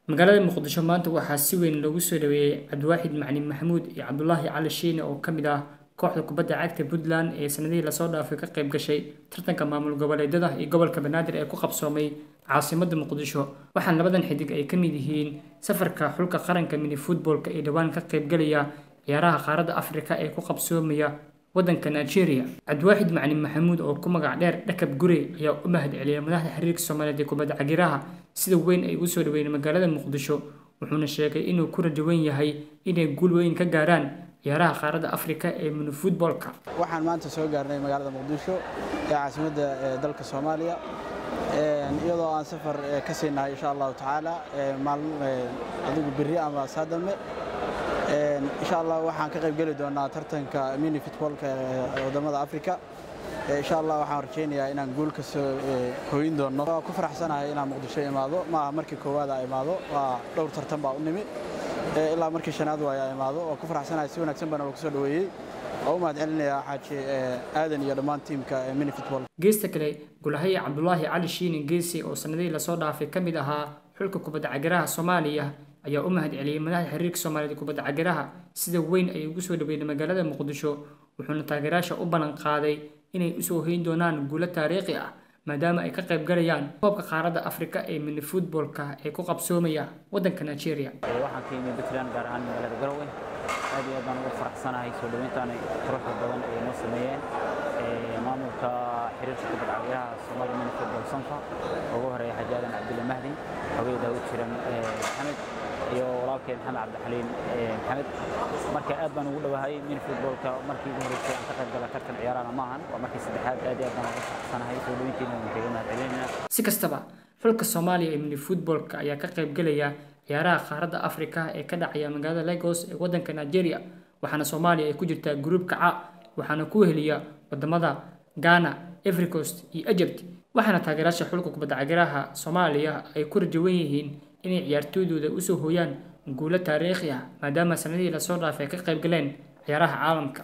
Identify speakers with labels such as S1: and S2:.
S1: magaalada muqdisho maanta waxaa si weyn loogu soo dhaweeyey cabdiwaaxid macalin maxamuud iyo cabdulaahi cali shiine oo ka mid ah kooxda kubadda cagta puntland ee sanadihii lasoo dhaafay ka qayb gashay tartanka maamul goboleedyada iyo gobolka banaadir ee ku qabsoomay caasimadda muqdisho waxaana labadan xidig ay ka mid yihiin safarka xulka qaranka mini futboolka ee dhowaan ka qaybgalaya ciyaaraha qaaradda afrika ee ku qabsoomaya waddanka nigeria cabdiwaaxid macalin maxamuud oo ku magac dheer dhakab gure ayaa u mahad celiyay madaxda xiriirka soomaaliyeed ee kubadda cagiraha sida weyn ay u soo dhaweeyeen magaalada muqdisho wuxuuna sheegay inuu ku rajawan yahay inay guul weyn ka gaaraan ciyaaraha qaaradda afrika ee mini futboolka
S2: waxaan maanta soo gaarnay magaalada muqdisho ee caasimadda dalka soomaaliya iyadoo aan safar ka siinahay insha allahu tacaala maalmo adigu berri ama saadame insha allah waxaan ka qayb geli doonaa tartanka mini futboolka wadamada afrika insha allah waxaan rajaynayaa inaan guul ka soo hooyin doono waa ku faraxsanahay inaan muqdisho imaado maaha markii koowaad a imaado waa dhowr tartan baa u nimi ilaa markii shanaad waaya imaado waa ku faraxsanahay si wanaagsan baana lagu soo dhaweeyey waa u mahad celinayaa xaaji aadan iyo dhammaan tiimka mini futbol
S1: geesta kale gulahaya cabdulaahi cali shiine geesi oo sanadihii lasoo dhaafay ka mid ahaa xulka kubadda cagaraha soomaaliya ayaa u mahad celiyey madaxda xiriirka soomaaliyeed kubadda cagaraha sida weyn ay ugu soo dhaweeyeen magaalada muqdisho wuxuuna taageerayaasha u ballan qaaday inay usoo hoyn doonaan guulo taariikhi ah maadaama ay ka qayb galayaan koobka qaaradda afrika ee mini futboolka ee ku qabsoomaya waddanka nigeria
S3: waxaan ka yimid puntland gaar ahaan magaalada garowe aad iyo aad baan ugu faraxsanahay soo dhaweyntaan quruxda badan ay noo sameeyeen maamulka xiriirka kubadda cagaraha soomaaliya mini futbol sanfa ugu horeeya xaji aadan cabdulle mahdi haweeneyda u jiran maxamed iyo walaalkeen maxamed cabdixaliin maxamed marka aad baan ugu dhowahay mini futboolka markii ugu horeysay aan ka qayb gala tartan ciyaarana maahan waa markii saddexaad aad iyo aad baan ugu faraxsanahay soo dhaweyntiina waan kaga mahad celinayna
S1: si kastaba xulka soomaaliya ee mini futboolka ayaa ka qayb galaya ciyaaraha qaaradda afrika ee ka dhacaya magaalada lagos ee waddanka nigeria waxaana soomaaliya ay ku jirtaa gruubka ca waxaana ku heliya wadamada ghana evercost iyo egypt waxaana taageeraasha xulka kubadda cagaraha soomaaliya ay ku rajawan yihiin inay ciyaartooydooda usoo hooyaan guulo taariikhi ah maadaama sanadihii lasoo dhaafay ka qayb galeen ciyaaraha caalamka